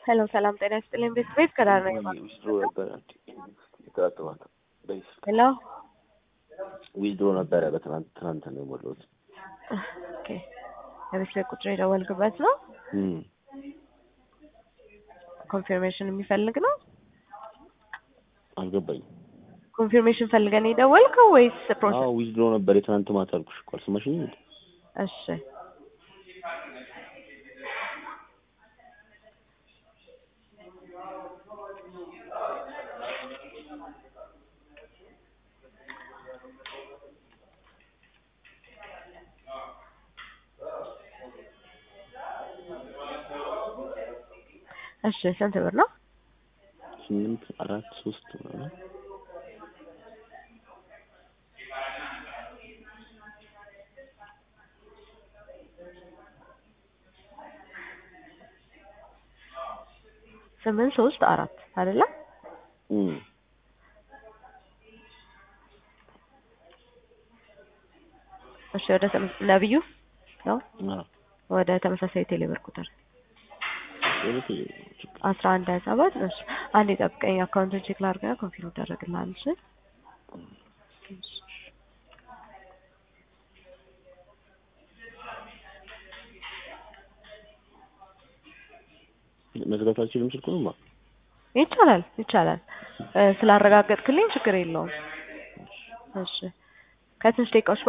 ሄሎ ሰላም ጤና ይስጥልኝ። ቤት ቤት ከዳር ነኝ። ዊዝድሮ ነበረ የተጠራጠባት ሄሎ ዊዝድሮ ነበረ በትናንት ትናንት ነው የሞላሁት። ኦኬ የቤት ቤት ቁጥር የደወልክበት ነው? እም፣ ኮንፊርሜሽን የሚፈልግ ነው? አልገባኝም። ኮንፊርሜሽን ፈልገን የደወልከው ወይስ ፕሮሰስ? አዎ ዊዝድሮ ነበር የትናንት ማታ አልኩሽ እኮ አልሰማሽኝም? እሺ እሺ ስንት ብር ነው? ስምንት አራት ሶስት ምናምን ስምንት ሶስት አራት አይደለ? እም፣ እሺ ወደ ተመ- ነብዩ ነው አዎ ወደ ተመሳሳይ ቴሌብር ቁጥር የቤት አስራ አንድ ሀያ ሰባት እሺ አንድ የጠብቀኝ አካውንቱን ቼክ ላድርግና ኮንፊርም ይደረግልሃል። እሺ መዝጋት አልችልም ስልኩንማ። ይቻላል ይቻላል እ ስላረጋገጥክልኝ ችግር የለውም። እሺ ከትንሽ ደቂቃዎች